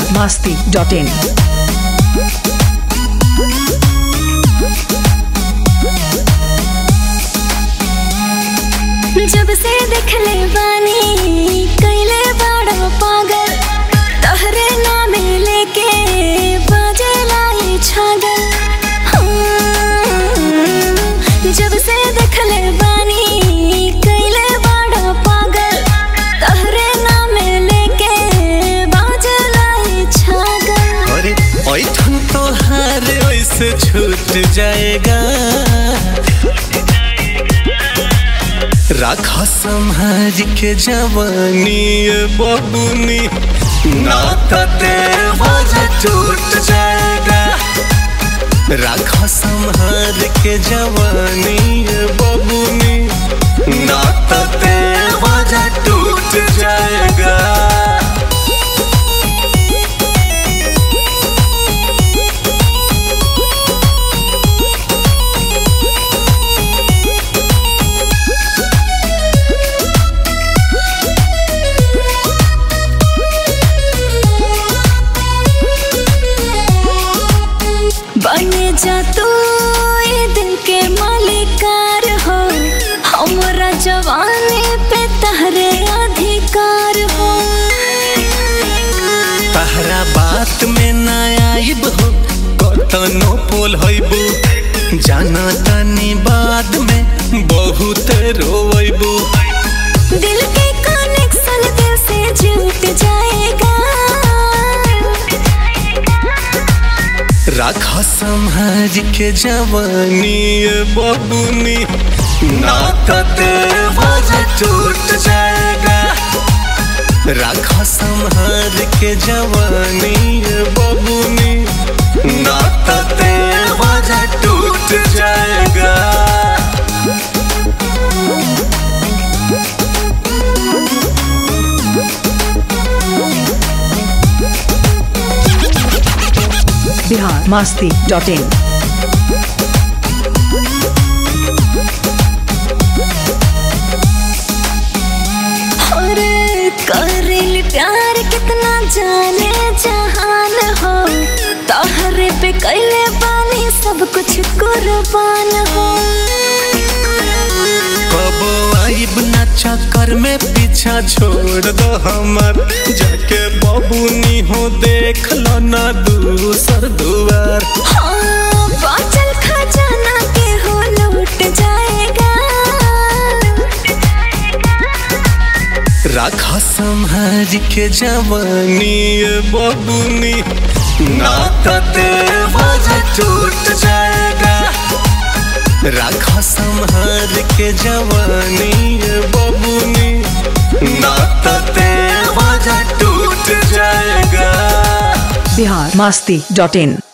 masti dot in. जब से देखले बानी कैले बड़ा पागल तहरे नामे लेके बाजे लाई छागल हम्म, जब से देखले बानी कैले बड़ा पागल तहरे नामे लेके बाजे लाई छागल अरे ऐठन तोहार ऐसे छूट जाएगा राखा संहार के जवानी ये बबुनी नाता देवर टूट जाएगा राखा संहार के जवानी ये बबुनी नाता देवर टूट जाएगा बने जा तू ये दिल के मालिकार हो हमरा जवानी पे तहरे अधिकार हो तहरा बात में ना आइब हो कतनो पोल होइबू जाना तनी बाद में बहुत रोइबू दिल के कनेक्शन दिल से जुट जाएगा राखा संहार के जवानी ये बबुनी नाता देवर टूट जाएगा राखा संहार के जवानी ये बबुनी नाता देवर टूट जाएगा Bihar masti dot in. और करिल प्यार कितना जाने जहान हो तहरे पे कैले बानी सब कुछ कुर्बान हो कबो आइब ना चक्कर में पीछा छोड़ दो हमर जाके बबुनी हो देख लो ना दूसर दुआर हाँ बाचल खजाना के हो लूट जाएगा राखा संहार के जवानी ये बबुनी नाता देवर टूट जाएगा राखा संहार के जवानी ये बबुनी नाता देवर टूट जाएगा Bihar masti dot in.